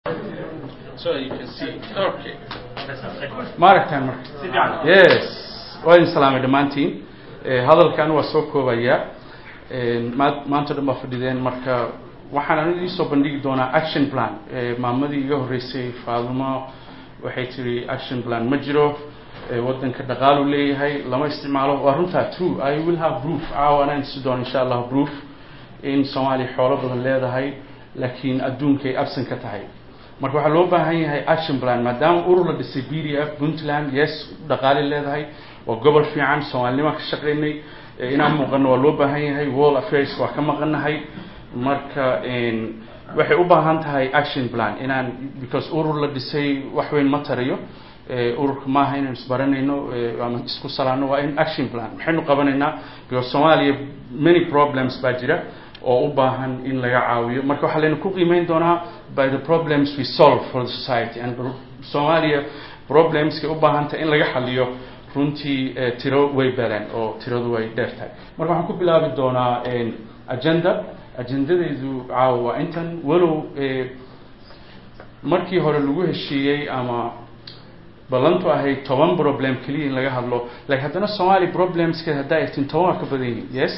So you can see. Okay. ma aragtaan marka yes waa idin salaamay dhammaantiin Eh, hadalkan waa soo koobayaa Eh, maa- maanta dhan baa fadhideen marka waxaan idin soo bandhigi doonaa action plan Eh, maamadii iga horreysay faadumo waxay tiri action plan ma jiro Eh, waddanka dhaqaalu leeyahay lama isticmaalo waa runtaa true i will have proof caawa anaan isi doona insha allah proof in soomaaliya xoolo badan leedahay laakiin adduunkay absan ka tahay marka waxaa loo baahan yahay action plan maadaama urur la dhisay b d f puntland yes dhaqaale leedahay waa gobol fiican soomaalinima ka shaqaynay eh, inaan muuqano waa loo baahan yahay world affairs waa ka maqanahay marka en, waxay u baahan tahay action plan inaan because urur la dhisay wax weyn ma tarayo Eh, ururka maaha inaan isbaranayno eh, ama isku salaano waa in action plan maxaynu qabanaynaa because soomaaliya many problems baa jira oo u baahan in laga caawiyo marka waxaa laynu ku qiimeyn doonaa by the problems we solve for the society and soomaaliya problemskay u baahan tahay in laga xaliyo runtii eh, tiro way badan oo tiradu way dheer tahay marka waxaan ku bilaabi doonaa en, agenda agendadeedu caawa waa intan walow eh, markii hore lagu heshiiyey ama ballantu ahayd toban problem keliya in laga hadlo like haddana somali problemska haddaa egtin toban waa ka badan yihiin yes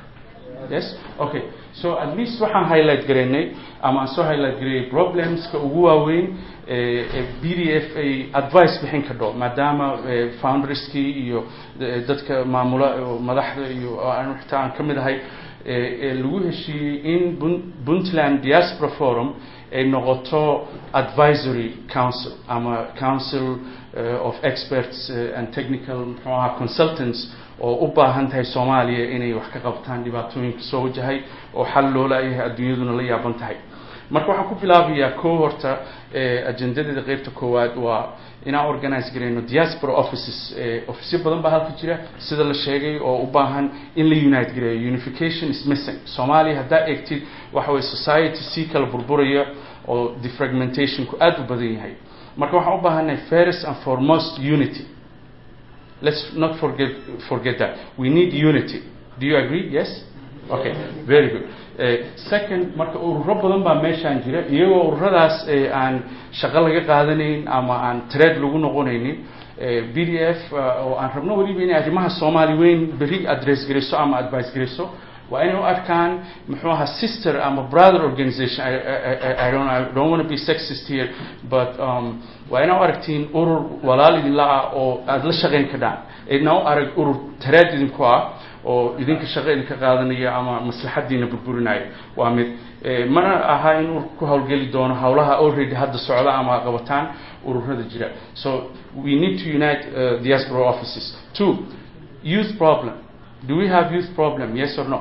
yes okay so at least waxaan highlight garaynay ama aan soo highlight gareeyay problemska ugu waaweyn ee ee b d f ay advice bixin kadho maadaama eh, founderskii iyo eh, dadka maamula oo madaxda iyo oo aan xitaa aan ka mid ahay ee ee lagu heshiiyey in Pun- puntland diaspora forum ay noqoto advisory council ama council uh, of experts uh, and technical muxuu ahaa consultants oo u baahan tahay soomaaliya inay wax ka qabtaan dhibaatooyinka soo wajahay oo xal loo laayahay adduunyaduna la yaaban tahay marka waxaan ku bilaabayaa koo horta eh, ajendadeeda qeybta koowaad waa inaan organize garayno diaspora offices eh, ofisyo badan baa halka jira sida la sheegay oo u baahan in la unite gareeyo unification is missing soomaaliya haddaa eegtid waxa weye society sii kala burburaya oo defragmentationku aada u badan yahay marka waxaan u baahannahay first and foremost unity let's not forget forget that we need unity do you agree yes okay very good uh, second marka ururo badan baa meeshaan jira iyagoo ururadaas eh, aan shaqo laga qaadanayn ama aan trade lagu noqonaynin eh, b d f uh, oo aan rabno weliba inay arrimaha soomaali weyn berri address garayso ama advice garayso waa inay u arkaan muxuu ahaa sister ama brother organization I, I, I, I don't, I don't want to be sexist here but um, waa inaa u aragtiin urur walaal idinla ah oo aada la shaqayn kadhaan idna u arag urur taraad idinku ah oo idinka shaqo idinka qaadanaya ama maslaxadiina burburinaya waa mid Eh, mana aha in ururka ku hawlgeli doono hawlaha already hadda socda ama qabataan ururada jira so we need to unite uh, diaspora offices two youth problem do we have youth problem yes or no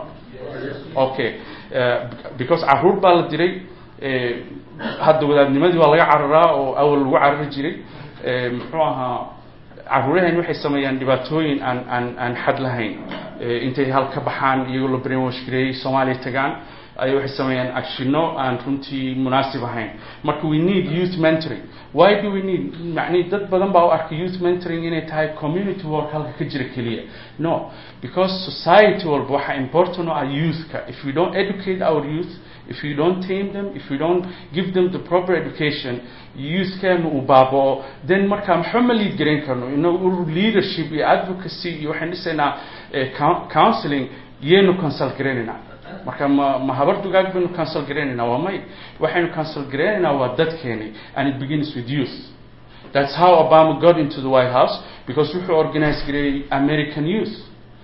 okay uh, because caruur baa la diray eh, hadda wadaadnimadii waa laga cararaa oo awal lagu carari jiray eh, muxuu ahaa caruuraheen waxay sameeyaan dhibaatooyin aan aan aan xad lahayn Eh, intay hal ka baxaan iyagoo la brainwash gareeyey soomaaliya tagaan ay waxay sameeyaan actionno aan runtii munaasib ahayn marka we need youth mentoring why do we need macnihi dad badan baa u arka youth mentoring inay tahay community work halka ka jira keliya no because society walba waxaa important u ah youthka if we don't educate our youth if we don't tame them if we don't give them the proper education youthkeenu uu baabao then markaa maxba ma lead garayn karno inagu leadership iyo advocacy iyo waxaan dhisaynaa eh, coun- counseling yaynu consult garaynaynaa marka ma ma habar dugaag baynu cancel garaynaynaa waa may waxaynu cancel garaynaynaa waa dadkeeni and it begins with youth that's how obama got into the white house because wuxuu organize gareeyey american youth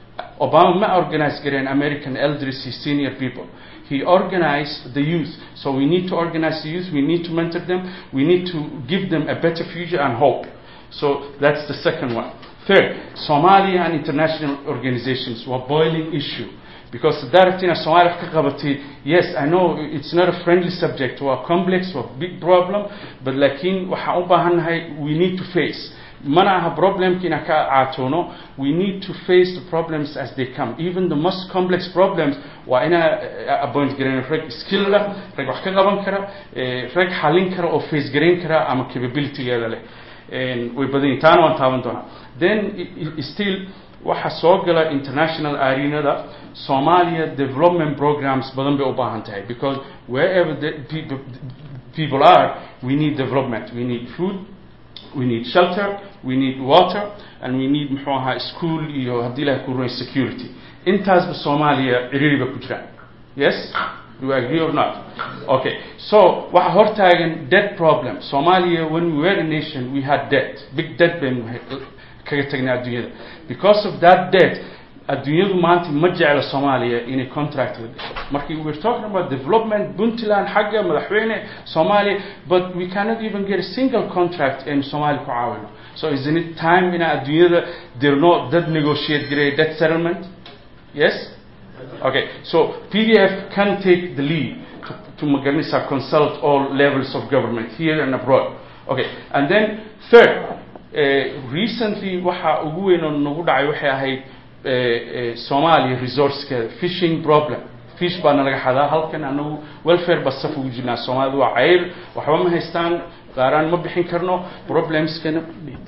obama ma organize gareen american elderly senior people he organized the youth so we need to organize the youth we need to mentor them we need to give them a better future and hope so that's the second one third somalia and international organizations were boiling issue because directing Somalia wax ka qabatay yes I know it's not a friendly subject waa complex waa big problem but laakiin waxaan u baahannahay we need to face mana aha problemki inaan ka caatoono we need to face the problems as they come even the most complex problems waa inaa appoint garayn rag skill leh rag wax ka qaban kara eh, rag xallin kara oo face garayn kara ama capabilitygeeda leh En way badan yihin taana waan taaban doonaa then i- i- still waxa soo gala international arenada Somalia development programs badan bay u baahan tahay because wherever the people, people are we need development we need food we need shelter we need water and we need muxuu ahaa school iyo haddii ilahay ku ruray security intaasba soomaaliya ciriiriba ku jiraan yes do you agree or not okay so waxa hortaagan debt problem somalia when we were a nation we had debt big debt baynu kaga tagnay adduunyada because of that debt adduunyadu maanta ma jecla soomaaliya inay contract la gasho markii we're talking about development puntland xagga madaxweyne soomaaliya but we cannot even get a single contract in soomaaliya ku caawino so isn't it time ina adduunyada dirno dad negotiate gareeya debt settlement yes okay so pdf can take the lead to, to maganisa consult all levels of government here and abroad okay and then third uh, recently waxa ugu weyn oo nagu dhacay waxay ahayd somalia resourcekeeda fishing problem fish baana laga xadaa halkan anagu welfare ba saf ugu jirnaa soomaalida waa cayr waxba ma haystaan qaaraan ma bixin karno problemskana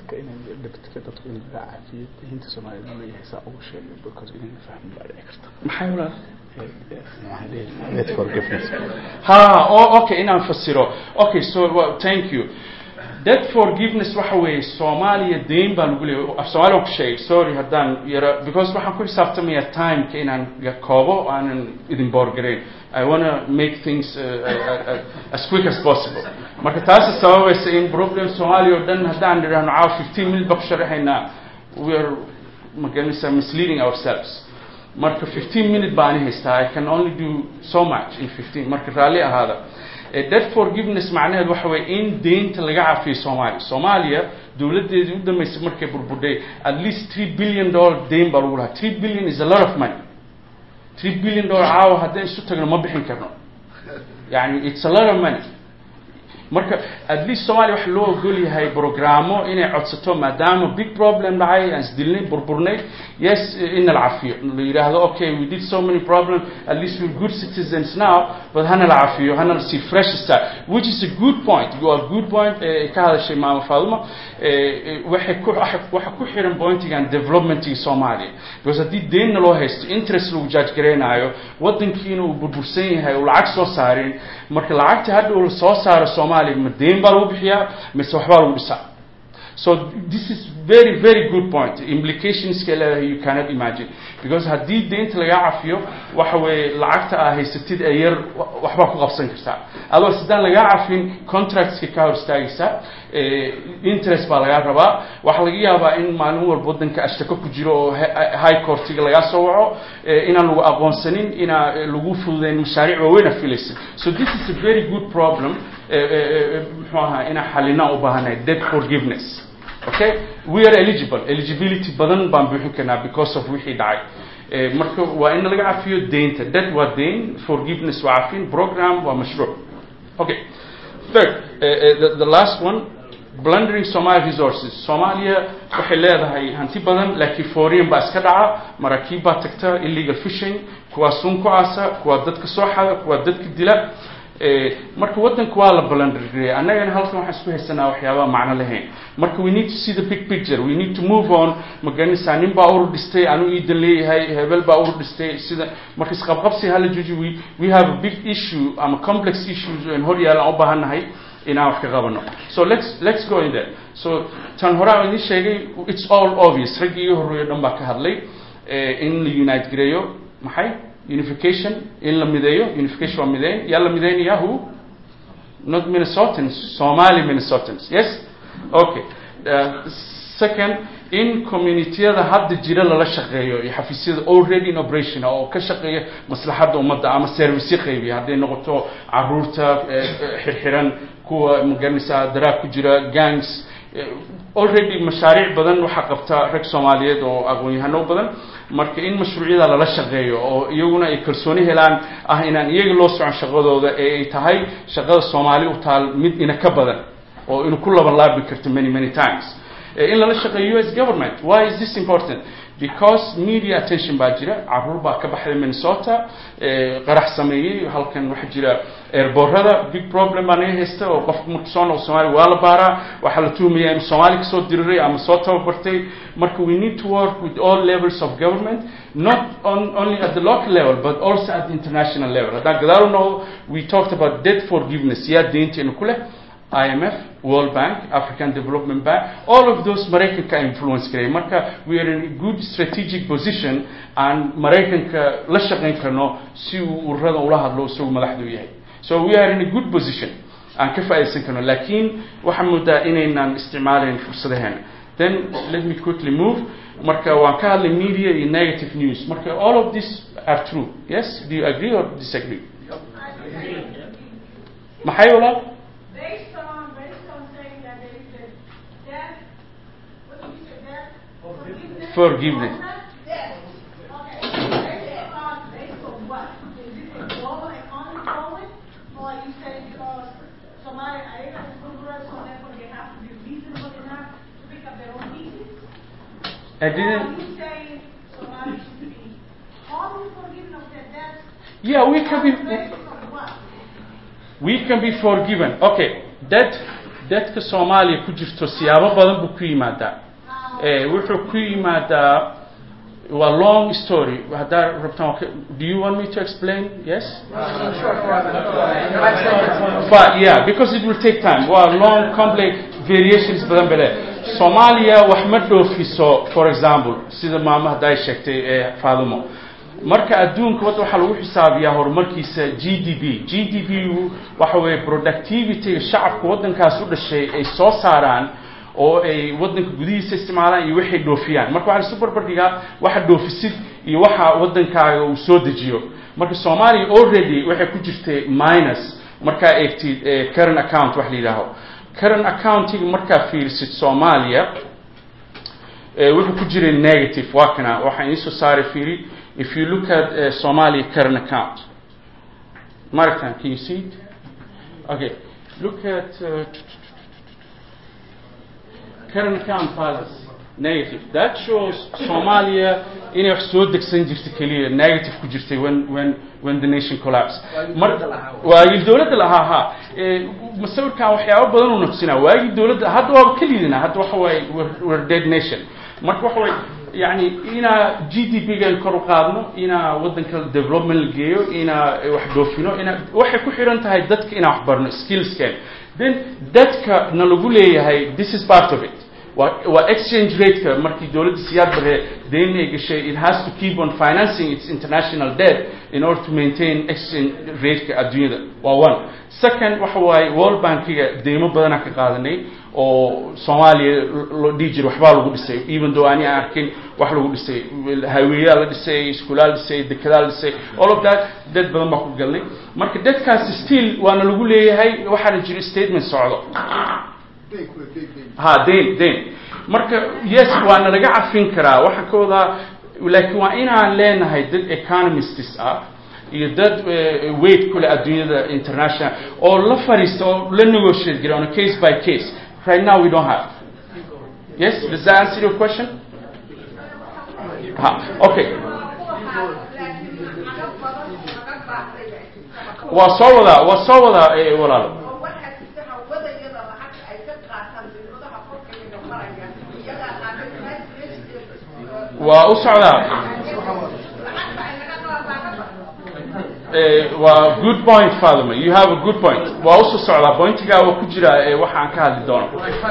maxay walaal ha oh, okay inaan fasiro okay so well, thank you debt forgiveness waxa weeye soomaaliya dayn baa lagu leeyay af soomaaliya ku sheegay sorry haddaan yara because waxaan ku xisaabtamaya timeka inaan koobo aanan idin boorgarayn i wanna make things uh, uh, uh, as quick as possible marka taasi sababaysa in problem soomaaliya oo dhan haddaan idhahno caawa fifteen minute ba ku sharaxaynaa we are magaranaysa misleading ourselves marka fifteen minute baa ani haystaa i can only do so much in fifteen marka raalli ahaada debt forgiveness macnaheedu waxa weye in deynta laga cafiyo soomaaliya soomaaliya dowladdeedii u dambeysay markay burburdhay at least three billion dollar deyn baa lagu lahaa three billion is a lot of money three billion dollar caawa haddaan isu tagno ma bixin karno yani it's a lot of money marka at least somalia waxa loo ogol yahay programo inay codsato maadaama big problem dhacay aan isdilnay burburnay yes ina la cafiyo la yidhaahdo okay we did so many problems at least we're good citizens now but hana la cafiyo hana la see fresh start which is a good point you are good point ka hadashay maama faaduma waxay ku waxa ku xiran pointigan developmentii soomaaliya because haddii deynna loo haysto interest lagu judge gareynayo wadankiina uu burbursan yahay uu lacag soo saarin marka lacagta hadda uu soo saaro soomaaliya ma deyn baa lagu bixiyaa mise waxbaa lagu dhisaa so this is very very good point implicationska leedahay you cannot imagine because haddii deynta lagaa cafiyo waxa weeye lacagta aa haysatid ee yar waxbaa ku qabsan kartaa adoo sidaan lagaa cafin contractska ka hor istaagaysa interest baa lagaa rabaa waxaa laga yaabaa in maalin walba wadanka ashtako ku jiro oo high courtiga lagaa soo waco inaan lagu aqoonsanin inaa lagu fududeyn mashaariic waaweyna filaysa so this is a very good problem muxuu ahaa inaan xalinaa u baahanay debt forgiveness okay we are eligible eligibility badan baan buuxin karnaa because of wixii dhacay marka waa in laga cafiyo deynta debt waa deyn forgiveness waa cafin program waa mashruuc okay third uh, uh, the, the last one blundering Somali resources Soomaaliya waxay leedahay hanti badan laakiin foreign baa iska dhaca maraakiib baa tagta illegal fishing kuwaa sun ku aasa kuwaa dadka soo xada kuwaa dadka dila marka wadanka waa la balandareeyay annagana halkan waxaan isku haysanaa waxyaabaha macno lahayn marka we need to see the big picture we need to move on magaranaysaa nin baa urur dhistay anu iidan leeyahay hebel baa urur dhistay sida marka isqabqabsi hala jooji we we have a big issue ama complex issues in hor yaalan u baahannahay inaan wax ka qabano so let's let's go in there so tan hore aan idin sheegay it's all obvious raggii iyo horreeyo dhan baa ka hadlay in la unite gareeyo maxay unification in la mideeyo unification waa mideyn yaa la mideynaya who not minnesotans somali minnesotans yes okay uh, second in communitiyada hadda jira lala shaqeeyo iyo xafiisyada already in operation oo ka shaqeeya maslaxadda ummadda ama service qaybiya hadday noqoto caruurta xirxiran kuwa magaranaysaa daraag ku jira gangs already mashaariic badan waxaa qabta rag soomaaliyeed oo aqoon-yahano badan marka in mashruucyada lala shaqeeyo oo iyaguna ay kalsooni helaan ah inaan iyaga loo socon shaqadooda ee ay tahay shaqada soomaali u taal mid ina ka badan oo inu ku laban laabi karto many many times in lala shaqeeyo u s government why is this important because media attention baa jira caruur baa ka baxday minnesota qarax sameeyey halkan waxaa jira airborada big problem baa naga haysta oo qofku marku soo noqo somalia waa la baaraa waxaa la tuhmaya inuu soomaali kasoo diriray ama soo tababartay marka we need to work with all levels of government not on, only at the local level but also at the international level haddaan gadaal u noqdo we talked about debt forgiveness yaa deynteena ku leh IMF, World Bank, African Development Bank, all of those Maraykanka influence karay marka we are in a good strategic position aan Maraykanka la shaqayn karno si uu ururada ula hadlo isagu madaxdu yahay so we are in a good position aan ka faa'iidaysan karno laakiin waxaan moodaa inaynaan isticmaalayn fursadaheena then let me quickly move marka waan ka hadlay media iyo negative news marka all of this are true yes do you agree or disagree maxay walaal Based on, based on saying that there is a debt, what did you say, debt? Forgiveness? Forgiveness. Debt. Okay, based on, based on what? Is it a global economy going? Or are you saying because Somalia, are able to progress, so therefore they have to be reasonable enough to pick up their own pieces? I Or are didn't you saying Somalia should be wholly forgiven of their debts? yeah we can be On the basis of what? we can be forgiven okay dad dadka soomaaliya ku jirto siyaabo badan buu ku yimaadaa eh, wuxuu ku yimaadaa waa long story haddaa rabtaan waa ka- do you want me to explain yes but yeah because it will take time waa long complex variations badan bale soomaaliya wax ma dhoofiso for example sida maama hadda ay sheegtay ee faadumo marka adduunka wadda waxaa lagu xisaabiyaa horumarkiisa g d p g d p waxa weeye productivity shacabka waddankaas u dhashay ay soo saaraan oo ay waddanka gudihiisa isticmaalaan iyo waxay dhoofiyaan marka waxaa isu barbardhigaa waxa dhoofisid iyo waxa waddankaaga uu soo dejiyo marka soomaaliya already waxay ku jirtay minus markaa eegtid eh, current account wax la yidhaaho current accounting markaa fiirisid soomaaliya eh, wuxuu ku jiray negative waa kana waxaan iisoo saaray fiiri if you look at uh, Somali current account Martin can you see it okay look at uh, current account balance negative that shows Somalia inay wax soo degsan jirtay keliya negative ku jirtay when when when the nation collapsed mar waagii dowladda lahaa ha ee, masawirkan waxyaabo badan uu nafsinaa waagii dowladda hadda waaba ka liidinaa hadda waxa waaye we're- we're dead nation marka waxa waaye yani inaa g d p gan kor u qaadno inaa waddanka development la geeyo inaa wax dhoofino inaa waxay ku xiran tahay dadka inaan wax barno skillsken then dadka na lagu leeyahay this is part of it waa waa exchange rate-ka markii dowladda siyaad bare deyn ay gashay it has to keep on financing its international debt in order to maintain exchange rate-ka adduunyada waa one second waxa waaye world bankiga deymo badanaa ka qaadanay oo soomaaliya loo dhihi jiray waxbaa lagu dhisay even though ani aan arkin wax lagu dhisay highwayaa la dhisay iskuulaa la dhisay dekedaa la dhisay all of that dad badan baa ku galnay marka dadkaasi still waana lagu leeyahay waxaana jira statement socdo ha dayn dayn marka yes waana laga cafin karaa waxaan ka wadaa laakiin waa inaan leenahay dad economists ah iyo dad eh, weight kule adduunyada international oo la fariista oo la negotiate gira on a case by case right now we don't have yes does that answer your question ha okay waa soo wadaa waa soo wadaa eh, walaalo waa u socdaa Eh, waa good point Fatima you have a good point waa usoo socdaa pointigaa waa ku jira eh, waxa aan ka hadli doono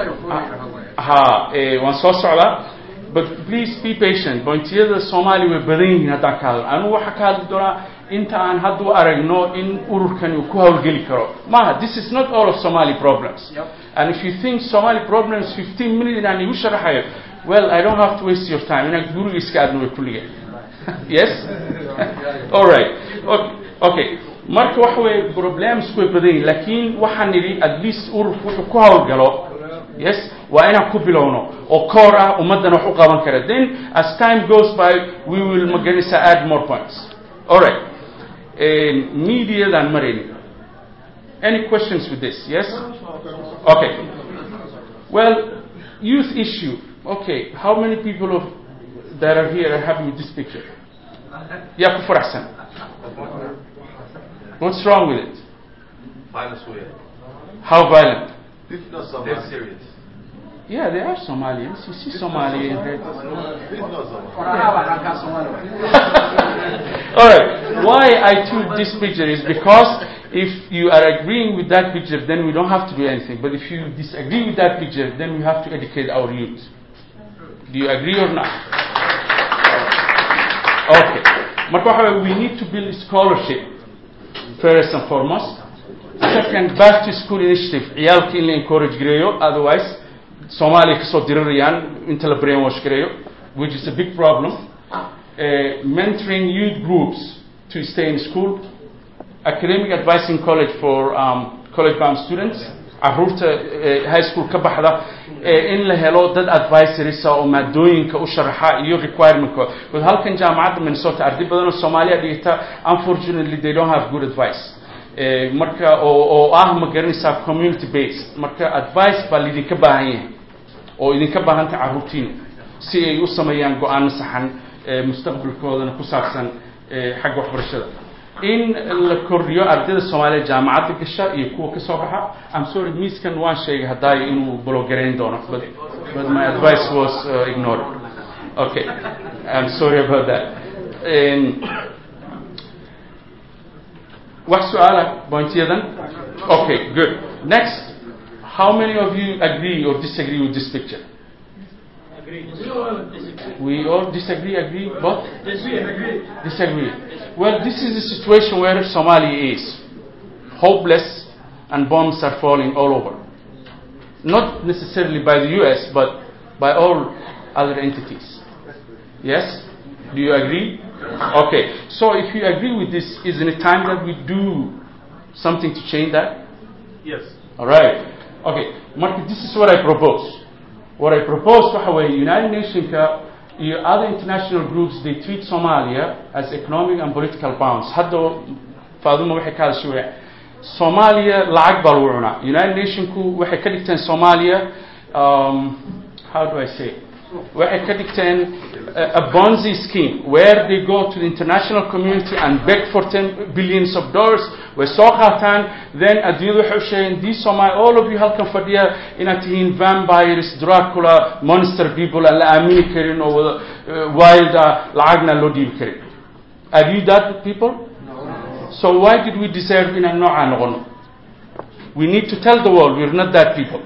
ha eh, waan soo socdaa but please be patient pointiyada soomaaliya way badan yihiin haddaan ka hadlo anigu waxaa ka hadli doonaa inta aan hadda u aragno in ururkani uu ku hawlgeli karo maaha this is not all of somali problems and if you think somali problems 15 minutes inaan igu sharaxayo well i don't have to waste your time inaan guriga iska aadno way kulliga yes all right okay, okay. marka waxa weeye problems way badan yihiin laakiin waxaan nidhi at least ururku wuxuu ku hawlgalo yes waa inaan ku bilowno oo core ah ummaddan wax u qaban kara then as time goes by we will maganaysa add more points all right mediadan marayni any questions with this yes okay well youth issue okay how many people of that are here are happy with this picture yaa ku faraxsan what's wrong with it Violence weird. how violent No, They're serious. yeah they are somalians you see somali in red No, Somalia. All right. Why I took this picture is because if you are agreeing with that picture, then we don't have to do anything. But if you disagree with that picture, then we have to educate our youth. Do you agree or not? Okay. Marka waxa weeye, we need to build scholarship first and foremost. Second, back to school initiative. ciyaalka in la encourage gareeyo, otherwise Soomaaliya kasoo dirirayaan inta la brainwash gareeyo, which is a big problem. Uh, mentoring youth groups to stay in school, academic advising college for um, college bound students, caruurta uh, high school ka baxda uh, in la helo dad advisories oo maadooyinka u sharaxa iyo requirementka but halkan jaamacadda minnesota arday badan oo soomaaliya dhigata unfortunately they don't have good advice Eh, marka oo oo ah ma garanaysaa community based marka advice baa laidinka baahan yahay oo idinka baahanta carruurtiina si ay u sameeyaan go-aano saxan ee mustaqbalkoodana ku saabsan ee xagga waxbarashada in la kordhiyo ardayda soomaaliya jaamacadda gasha iyo kuwa kasoo baxa I'm sorry miiskan waan sheegay hadaayo inuu blogarayn doono but, but my advice was uh, ignored okay I'm sorry about that um, wax su-aala pointyadan okay good next how many of you agree or disagree with this picture we all disagree agree both disagree well this is the situation where somalia is hopeless and bombs are falling all over not necessarily by the us but by all other entities yes do you agree okay so if you agree with this isn't it time that we do something to change that Yes. all right okay marka this is what i propose what i propose waxa weeye united nationka iyo other international groups they treat somalia as economic and political bounds hadda faaduma waxay ka hadashay waya soomaaliya lacag baa lagu cunaa united nationku waxay ka dhigteen soomaaliya um, how do i say waxay ka dhigteen a, a bonzi scheme where they go to the international community and beg for 10 billions of dollars way soo qaataan then adduunyadu waxay u sheegeen these Somali all of you halkan fadhiya inaad tihiin vampires dracula monster people aan la aamini karin oo wada uh, wild ah lacagna loo dhiibi karin are you that people so why did we deserve inaan noocaa noqono we need to tell the world we're not that people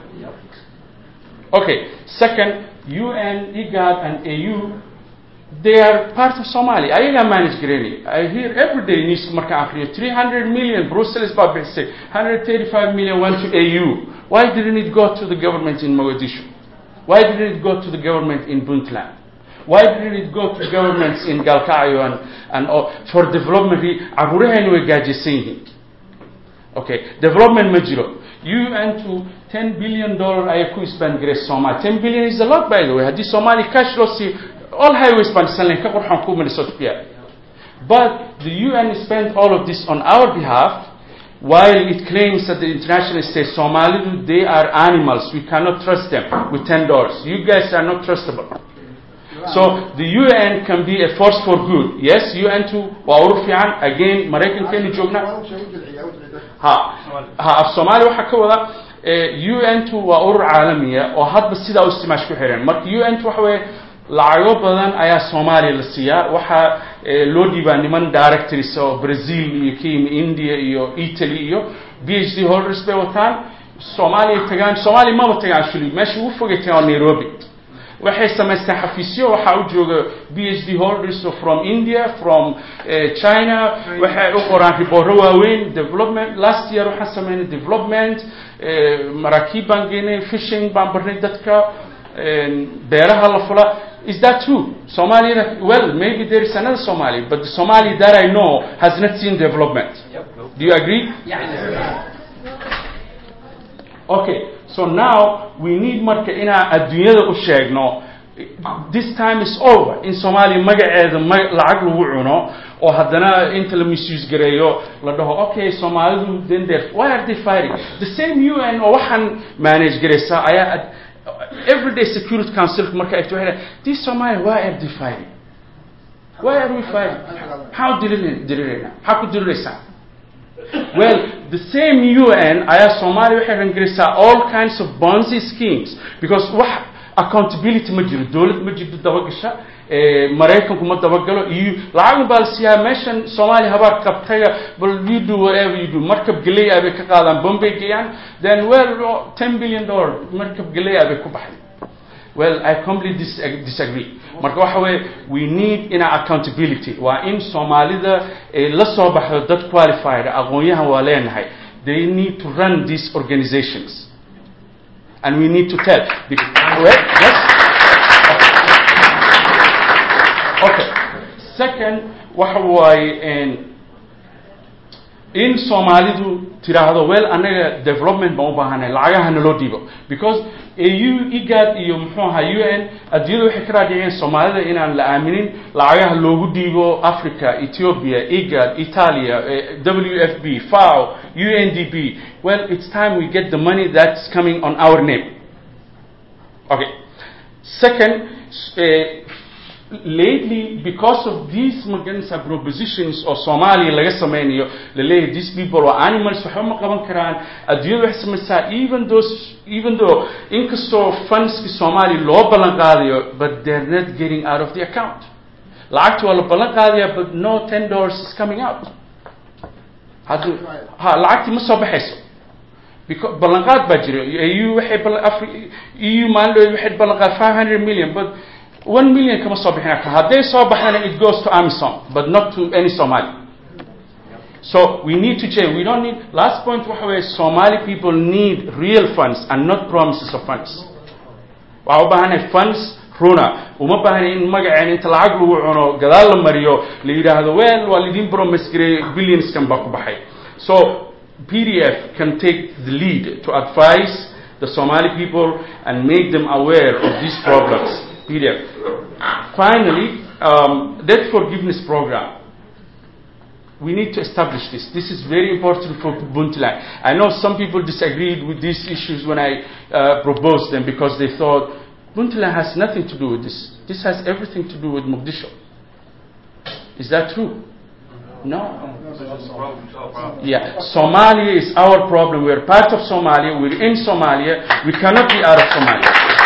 okay second UN, IGAD, and AU, they are part of Somalia. Ayaga manage Granny. I hear every day news marka akhriyo 300 million Brussels baa bixisay 135 million went to AU. Why didn't it go to the government in Mogadishu? Why didn't it go to the government in Puntland? Why didn't it go to governments in Galkayo and, and uh, for development? Caruurahayna way gaajaysan yihiin. Okay, development ma jiro. UN to 10 billion dollar ayay ku spend gareysay Soomaaliya. 10 billion is a lot by the way. Haddii Soomaaliya cash loo siiyo all highways baan dhisan lahayn ka qurxan ku Minnesota ku yaal. But the UN spent all of this on our behalf while it claims that the international state Somalidu they are animals. We cannot trust them with 10 dollars. You guys are not trustable. So the UN can be a force for good. Yes, UN too waa urur fiican. Again, Maraykankeenu joognaa. ha ha af soomaaliya waxaa ka wada u n tu waa urur caalamiya oo hadba sidaa u istimaash ku xiran marka u n tu waxa weeye lacago badan ayaa soomaaliya la siiyaa waxaa loo dhiibaa niman directors oo brazil iyo ka yimi india iyo italy iyo b h d holders bay wataan soomaaliya tagaan soomaaliya maba tagaan actually meesha ugu fogay tagaan waa nairobi waxay samaysteen xafiisyo waxaa u jooga b h d holders from india from china waxay u qoraan ribooro waaweyn development last year waxaan sameynay development maraakiib baan geynay fishing baan barnay dadka beeraha la fula is that true somalia well maybe there is another somalia but the somalia that i know has not seen development do you agree okay so now we need marka inaan adduunyada u sheegno this time is over in soomaaliya magaceeda ma lacag lagu cuno oo haddana inta la misuse gareeyo la dhaho okay soomaalidu then they're why are they fighting the same un oo waxaan manage garaysaa ayaa everyday security council marka eegto waxay dhahay this Somalia why are they fighting why are we fighting maxaa u dirirayna diriraynaa maxaa ku diriraysaa well the same UN ayaa Soomaaliya waxay rangelisaa all kinds of bonzi schemes because wax accountability ma jiro dowlad ma jirto dabagasha eh, maraykanku ma dabagalo iyo lacag baa la siiyaa meeshan soomaaliya habaar qabtaya bal you do whatever you do markab geley ah bay ka qaadaan bombay geeyaan then well ten billion dollar markab geley ah bay ku baxday well i completely dis- disagree marka waxa weeye we need ina accountability waa in soomaalida ay la soo baxdo dad qualified aqoon-yahan waa leenahay they need to run these organizations and we need to tell the, well, yes okay second waxa waaye n in soomaalidu tiraahdo well anaga development baan u baahanay lacagaha naloo dhiibo because au igad iyo muxuu ahaa u n adduunyada waxay ka raadiciyeen soomaalida inaan la aaminin lacagaha loogu dhiibo africa ethiopia igad italia eh, w f b fao u n d b well it's time we get the money that's coming on our name Okay. Second, uh, lately, because of these maganisa propositions oo Soomaaliya laga sameynayo laleeyahay these people are animals waxba ma qaban karaan adduunyada waxay samaysaa even those even though inkastoo fundski Soomaaliya loo ballan qaadayo but they're not getting out of the account lacagta waa la ballan qaadaya but no ten dollars is coming out hadduu ha lacagtii ma soo baxayso because ballanqaad baa jira eu waxay ballan afri eu maalin waxay ballanqaad five hundred million but one million kama soo bixin karta hadday soo baxdana it goes to amisom but not to any somali so we need to change we don't need last point waxa weeye somali people need real funds and not promises of funds waxaa u baahanahay funds runa uma baahna in magaceen inta lacag lagu cuno gadaal la mariyo la yidhaahdo well waa lidin promise gareey billionskan baa ku baxay so PDF can take the lead to advise the Somali people and make them aware of these problems. PDF. Finally, um, debt forgiveness program. We need to establish this. This is very important for Puntland. I know some people disagreed with these issues when I uh, proposed them because they thought Puntland has nothing to do with this. This has everything to do with Mogadishu. Is that true? No. Yeah, Somalia is our problem. We're part of Somalia. We're in Somalia. We cannot be out of Somalia.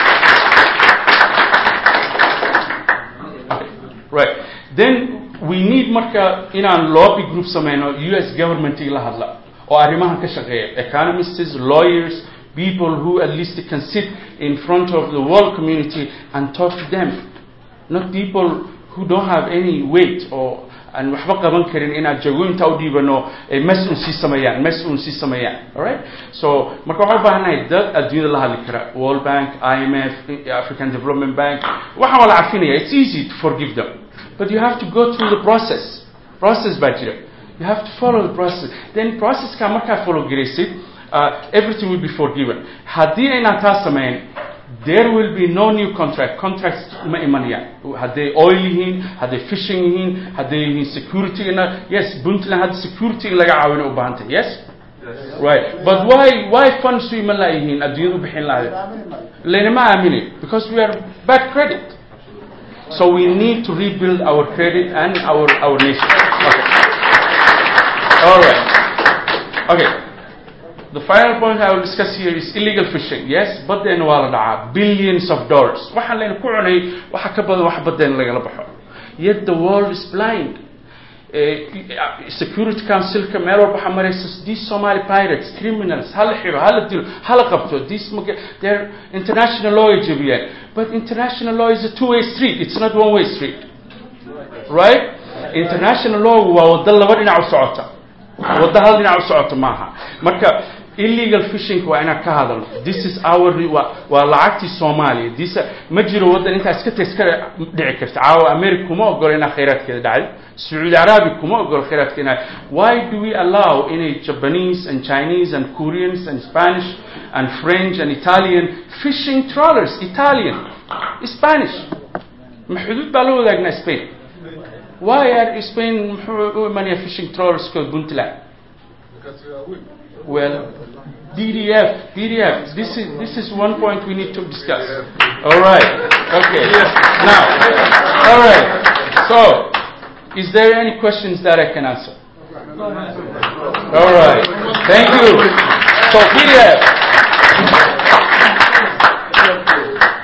Okay, Right. Then we need marka inaan lobby group sameyno US government la hadla oo arrimahan ka shaqeeya economists, lawyers, people who at least can sit in front of the world community and talk to them. Not people who don't have any weight or aan waxba qaban karin inaad jagooyinta u dhiibano ay mas-uul sii sameeyaan mas-uul sii sameeyaan alright so marka waxaan u baahanahay dad adduunyada la hadli kara world bank imf african development bank waxaan waa la cafinaya it's easy to forgive them but you have to go through the process process baa jira you have to follow the process then processka markaa follow garaysid uh, everything will be forgiven haddii aynaan taa samayn there will be no new contract contracts ma imanayaan hadday oil yihiin hadday fishing yihiin hadday yihiin security ina yes puntland hadda security in laga caawina u baahan tahay yes right but why why funds u iman laayihiin adduunyada u bixin lahayd laynama aamini because we are bad credit so we need to rebuild our credit and our our nation okay. all right okay The final point I will discuss here is illegal fishing. Yes, badeena waa la dhacaa billions of dollars. Waxaan layna ku cunay waxa ka badan wax badeena lagala baxo. Yet the world is blind. Uh, Security Councilka meel walba waxaa maraysa these Somali pirates, criminals, hala xiro, hala dilo, hala qabto. These they're international law ay jebiyeen. But international law is a two-way street. It's not one-way street. Right? International law waa waddo laba dhinac u socota. waddo hal dhinac u socota maaha. Marka illegal fishing waa inaan ka hadalno this is our waa waa lacagtii soomaaliya this ma jiro waddan intaa iska ta iska dhici karta caawa america kuma ogolo inaa khayraadkeeda dhacdo sacuudi arabi kuma ogolo khayraadka inaa why do we allow inay japanese and chinese and koreans and spanish and french and italian fishing trawlers italian spanish ma xuduud baa la wadaagnaa spain why are spain muxuu u imanaya fishing trawlerska puntland well PDF, PDF. This is this is one point we need to discuss. All right. Okay. Now, all right. So, is there any questions that I can answer? All right. Thank you. So PDF.